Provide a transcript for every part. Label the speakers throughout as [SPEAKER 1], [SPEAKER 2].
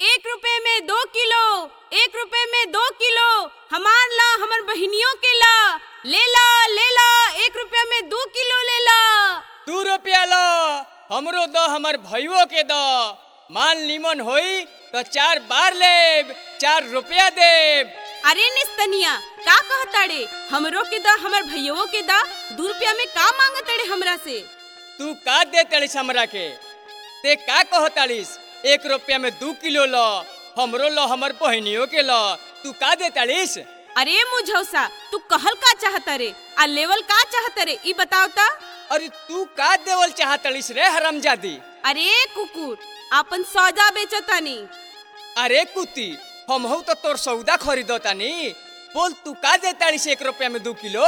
[SPEAKER 1] एक रुपए में दो किलो एक रुपए में दो किलो हमार ला हमर बहिनियों के ला ले ला ले ला एक रुपया में दो किलो ले ला
[SPEAKER 2] दू रुपया लो हमरो दो हमर भइयो के दो माल निमन होई तो चार बार लेब चार रुपया देब
[SPEAKER 1] अरे निस्तनिया का कहताड़े हमरो के दा हमर भैयों के दा दू रुपया में का मांगताड़े हमरा से
[SPEAKER 2] तू का दे तड़िस हमरा के ते का कहताड़िस एक रुपया में दू किलो लो हमरो लो हमर बहनियों के लो तू का दे तड़िस
[SPEAKER 1] अरे मुझौसा तू कहल का चाहता रे आ लेवल का चाहता रे ई बताओ ता
[SPEAKER 2] अरे तू का देवल चाहतड़िस रे हरमजादी
[SPEAKER 1] अरे कुकुर आपन सौदा बेचतानी
[SPEAKER 2] अरे कुती हमहू तो तोर सौदा खरीदो तानी बोल तू का दे ताड़िस एक रुपया में दू किलो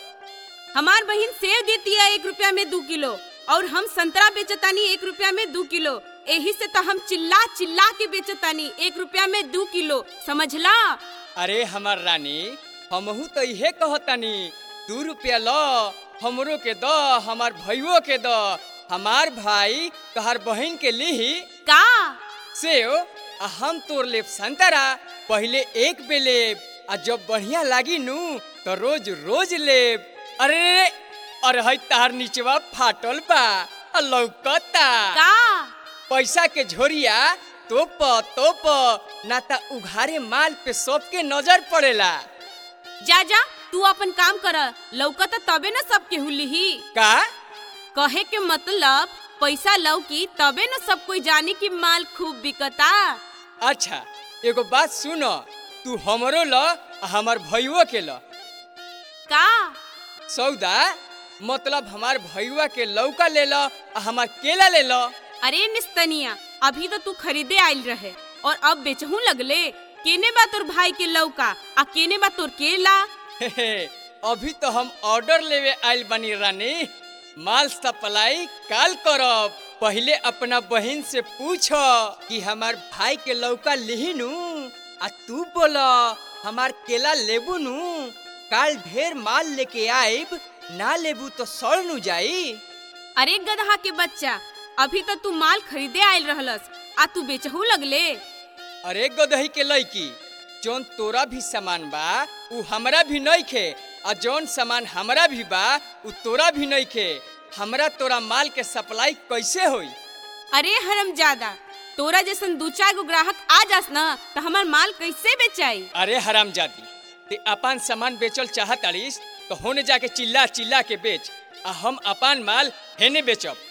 [SPEAKER 1] हमार बहिन सेव देती है एक रुपया में दू किलो और हम संतरा बेचतानी एक रुपया में दू किलो यही से तो हम चिल्ला चिल्ला के बेचतानी एक रुपया में दू किलो समझला
[SPEAKER 2] अरे हमर रानी हमहू तो इहे कहतानी दू रुपया लो हमरो के दो हमार भइयो के दो हमार भाई तोहर बहन के लिही
[SPEAKER 1] का
[SPEAKER 2] सेव आ हम तोर लेब संतरा पहले एक बे लेब आ जब बढ़िया लागी नू तो रोज रोज लेब अरे अरे हई तार नीचवा फाटल बा आ लौकता
[SPEAKER 1] का
[SPEAKER 2] पैसा के झोरिया तोप तोप ना ता उघारे माल पे सबके नजर पड़ेला
[SPEAKER 1] जा जा तू अपन काम कर लौकता तबे न सब केहू लिही
[SPEAKER 2] का
[SPEAKER 1] कहे के मतलब पैसा लौकी तबे न सब कोई जानी कि माल खूब बिकता
[SPEAKER 2] अच्छा एगो बात सुन तू हमरो ल आ हमार भइयो के ल
[SPEAKER 1] का
[SPEAKER 2] सौदा मतलब हमार भइयुआ के लौका ले ल आ हमार केला ले ल
[SPEAKER 1] अरे निस्तनिया अभी तो तू खरीदे आइल रहे और अब बेचहू लगले केने बा तोर भाई के लौका आ केने बा तोर केला
[SPEAKER 2] हे हे, अभी तो हम ऑर्डर लेवे आइल बनी रानी माल सप्लाई काल करब पहले अपना बहन से पूछ कि हमार भाई के लौका लिही नू आ तू बोल हमार केला लेबू नू काल ढेर माल लेके आइब ना लेबू तो सड़ नु जाई
[SPEAKER 1] अरे गधा के बच्चा अभी तो तू माल खरीदे आइल रहलस आ तू बेचहू लगले
[SPEAKER 2] अरे गदही के लड़की जौन तोरा भी सामान बा उ हमरा भी नहीं खे आ जौन सामान हमरा भी बा उ तोरा भी नहीं खे हमरा तोरा माल के सप्लाई कैसे होई
[SPEAKER 1] अरे हरम ज्यादा तोरा जैसन दू चार गो ग्राहक आ जास न तो हमार माल कैसे बेचाई
[SPEAKER 2] अरे हराम जाती ते अपन सामान बेचल चाहत अड़िस तो होने जाके चिल्ला चिल्ला के बेच आ हम अपन माल हेने बेचब